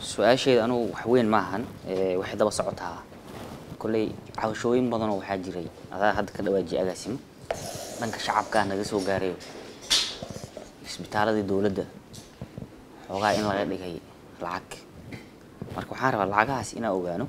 su-aasheeda anugu wax weyn maahan ee, waxay daba socotaa kolley cawashooyin badanoo waxaa jiray adaa hadda ka dhawaajiye agaasimo dhanka shacabkaa naga soo gaarayo isbitaaladii dowladda xoogaa in laga dhigay lacag marka waxaan rabaa lacagahaas inaan ogaano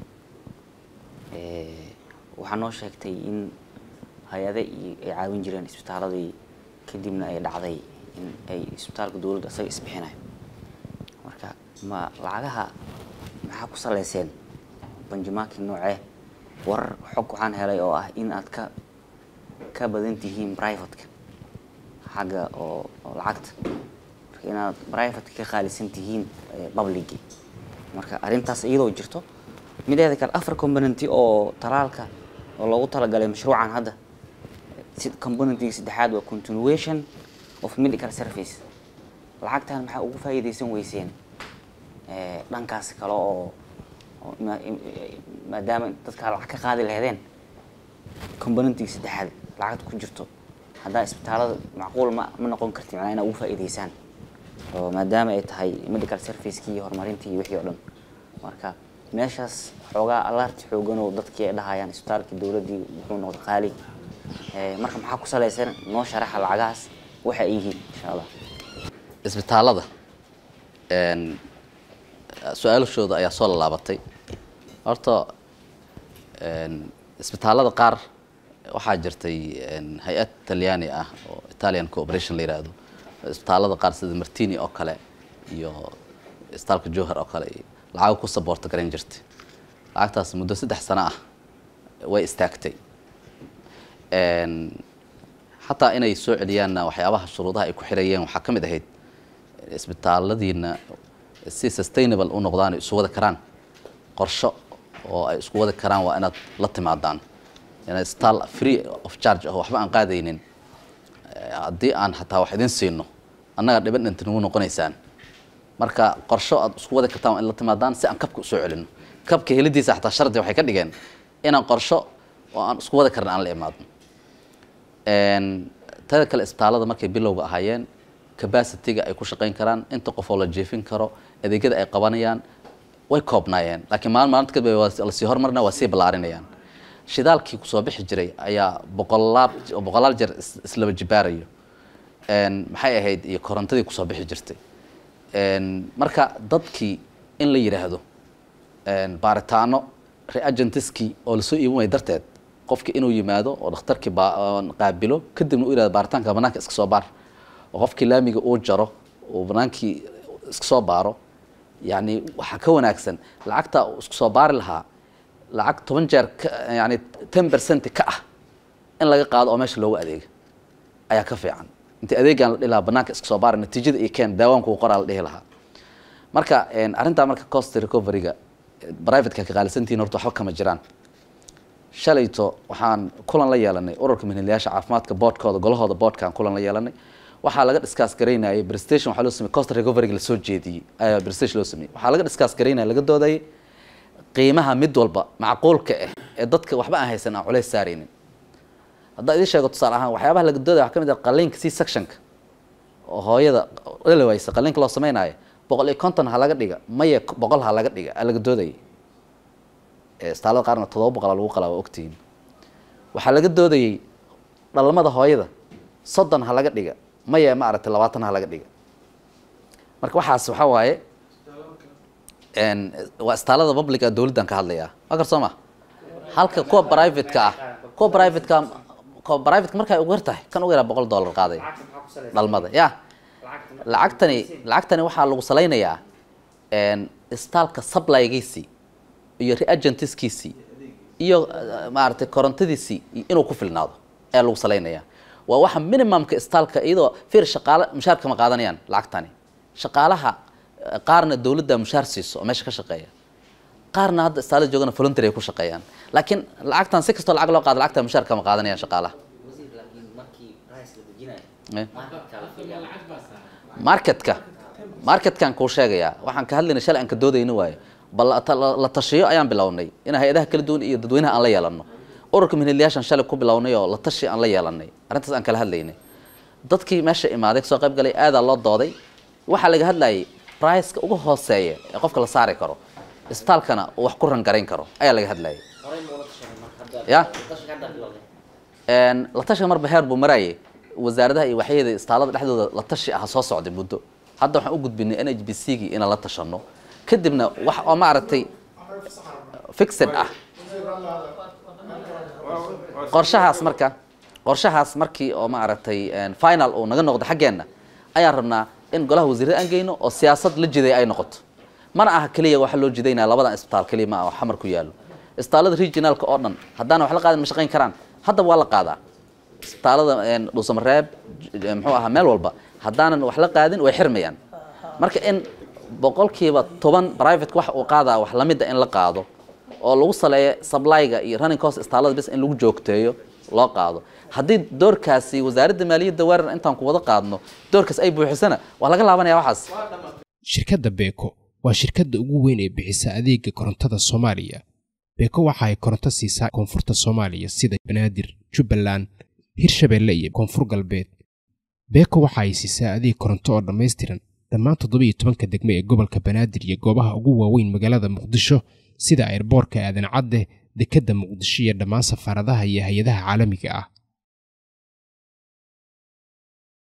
ee, waxaa noo sheegtay in hay-ade iyo ay caawin jireen isbitaaladii kadibna ay dhacday in ay isbitaalka dowladda isaga isbixinayo marka ma lacagaha maxaa ku saleyseen banjimaki noocee warar xog waxaan helay oo ah in aad ka ka badan tihiin privateka xagga oo oo lacagta marka inaad privateka ka qaalisan tihiin publigi marka arrintaas iyadoo jirto mideeda kale afar componenty oo talaalka oo loogu talagalay mashruucan hadda si componentiga saddexaad waa continuation of medical service lacagtan maxaa ugu faa'iidaysan weyseen ee, dhankaas kale oo oo ma- im- maadaama dadkaa lacag ka qaadi laheedeen componentiga saddexaad lacagta ku jirto haddaa isbitaalada macquul ma ma noqon karti macnaa inaa ugu faa'iidaysaan oo maadaama ay tahay medical servicekii iyo horumarintii iyo wixii oo dhan marka meeshaas xoogaa alaarti xoogan oo dadkii ay dhahayaan isbitaalkii dowladdii wuxuu noqday qaali Ee, marka maxaa ku salaysan noo sharaxa lacagahaas waxa ay yihiin insha allah isbitaalada een, su-aalashooda ayaa soo laalaabatay horta een, isbitaalada qaar waxaa jirtay een, hay-ad talyaani ah oo italian cooperation la yiraahdo isbitaalada qaar sida martini oo kale iyo isbitaalka jowhar oo kale iyo lacago ku saboorta garan jirtay lacagtaas muddo saddex sano ah way istaagtay Een, xataa inay soo celiyaanna waxyaabaha shuruudaha ay ku xirayeen waxaa ka mid ahayd isbitaaladiina si sustainable u noqdaan ay isu wada karaan qorsho oo ay isku wada karaan waa inaad la timaadaan inaad isbitaal free of charge ah waxba aan qaadaynin Eh, haddii aan xataa wax idin siino annaga dhiban dhinta nagu noqonaysaan marka qorsho aad isku wada kartaan waa in la timaadaan si aan kabka usoo celino kabka helidiisa xataa shardi waxay ka dhigeen inaan qorsho oo aan isku wada karna aan la imaadno Een, tada kale isbitaalada markay bilowga ahaayeen capacity-ga ay ku shaqayn karaan inta qof oo la jeefin karo adeegyada ay qabanayaan way koobnaayeen laakiin maalin maalinta kadib waa lasii hormarina waa sii ballaarinayaan shidaalkii kusoo bixi jiray ayaa boqolaal boqolaal jeer is- islaba jibaarayo Een, maxay ahayd iyo korontadii kusoo bixi jirtay Een, marka dadkii in la yidhaahdo een, baaritaano reagentiskii oo lasoo iibin waaya darteed qofki inuu yimaado oo dhakhtarkii baa- oo qaabilo kadibna u yihahdo baaritaanka banaanka iska soo baar oo qofkii laamiga uu jaro uu banaankii iska soo baaro yani waxaa ka wanaagsan lacagta uu isku soo baari lahaa lacag toban jeer ka- yani ten percent ka ah in laga qaado oo meesha loogu adeega ayaa ka fiican inta adeegaan la dhihi lahaa banaanka iska soo baara natiijada iyo keen daawaanku qoraa la dhihi lahaa marka een, arrintaa marka cost recovery-ga eh, private-ka ka qaalisantihiin horta waxba kama jiraan shalayto waxaan kulan la yeelanay ururka manhelayaasha caafimaadka boodhkooda golahooda boodhkaan kulan la yeelanay waxaa laga discuss garaynayay prestation waxaa loo sameeyey cost recovery-ga lasoo jeediyey ayaa prestation loo sameeyey waxaa laga discuss garaynaya laga doodayay qiimaha mid walba macquulka ah ee dadka waxba aan haysan aan culays saaraynin haddaa idin sheego tusaale ahaan waxyaabaha laga doodaya waxaa ka mid ah qaliinka c sectionka oo hooyada dhalawaysa qaliinka loo samaynayo boqol iyo konton ha laga dhiga maya boqol ha laga dhiga aa laga doodayay ee istaalada qaarna todoba boqol aa lagu qalaa waa ogtihiin waxaa laga doodayay dhalmada hooyada soddon ha laga dhiga maya ma aragtay labaatan ha laga dhiga marka waxaas waxaa waaye een, waa istaalada publica dowladdan ka hadlayaa waa gar soo ma halka kuwa private-ka ah kuwa private-ka kuwa private markay ugu yar tahay kan ugu yaraa boqol dollar qaaday dhalmada ya lacagtani lacagtani waxaa lagu salaynayaa een, istaalka supplygiisii iyo reagentiskiisii iyo eh, maaragtay korontadiisii inuu ku filnaado ayaa lagu salaynayaa waa waxa minimumka istaalka iyadoo fir shaqaale mushaar kama qaadanayaan lacagtani shaqaalaha eh, qaarna dowladda mushaar siiso oo meesha ka shaqeeya qaarna hadda istaalada joogana voluntary ay ku shaqeeyaan laakiin lacagtan si kastoo lacag loo qaado lacagta mushaar kama qaadanayaan shaqaalaha wasiir laakiin markii price la dejinayo Eh. marketka la fiiriyaa marketka marketkan kuu sheegayaa waxaan ka hadlaynay shalay aan ka doodayni waayo bal la ta- la la tashiyo ayaan bilownay in hay-adaha kala duwan iyo dadweynaha aan la yeelano ururka minhiliyaashan shalay ku bilownay oo la tashi aan la yeelanay arrintaas aan kala hadlaynay dadkii meesha imaaday kasoo qayb galay aadaa loo dooday waxaa laga hadlayay priceka uga hooseeya ee qofka la saari karo isbitaalkana uu wax ku rangarayn karo ayaa laga hadlayay ya la tashiga marba heer buu maraayay wasaaradaha iyo waxyada istaalada dhexdooda la tashi ah soo socday muddo hadda waxaan u gudbinay n h b c gii inaan la tashano kadibna wax oo maaragtay fixed ah qorshahaas marka qorshahaas markii oo maaragtay final uu naga noqdo xaggeenna ayaan rabnaa in golaha wasiirada aan geyno oo siyaasad la jiday ay noqoto mana aha keliya waxa loo jidaynaya labadan isbitaal keliya ma ah oo xamar ku yaallo isbitaalada regionalka oo dhan haddaana wax la qaadan ma shaqayn karaan haddaba waa la qaadaa isbitaalada dhuusamareeb muxuu ahaa meel walba haddaanan wax la qaadin way xirmayaan marka in boqolkiiba toban private wax uu qaadaa wax lamida in la qaado oo lagu saleeyo supplyga iyo running cost istaalada bis in lagu joogteeyo loo qaado haddii doorkaasi wasaaradda maaliyadda weerar intaan ku wada qaadno doorkaas ay buuxisana waa laga laabanaya waxaas shirkadda beeko waa shirkadda ugu weyn ee bixisa adeega korontada soomaaliya beeko waxa ay koronto siisaa koonfurta soomaaliya sida banaadir jubbaland hirshabeelle iyo koonfur galbeed beeko waxa ay siisaa adeeg koronto oo dhammaystiran dhammaan toddobiiyo tobanka degme ee gobolka banaadir iyo goobaha ugu waaweyn magaalada muqdisho sida airboorka aadan cadde dekedda muqdisho iyo dhammaan safaaradaha iyo hay-adaha caalamiga ah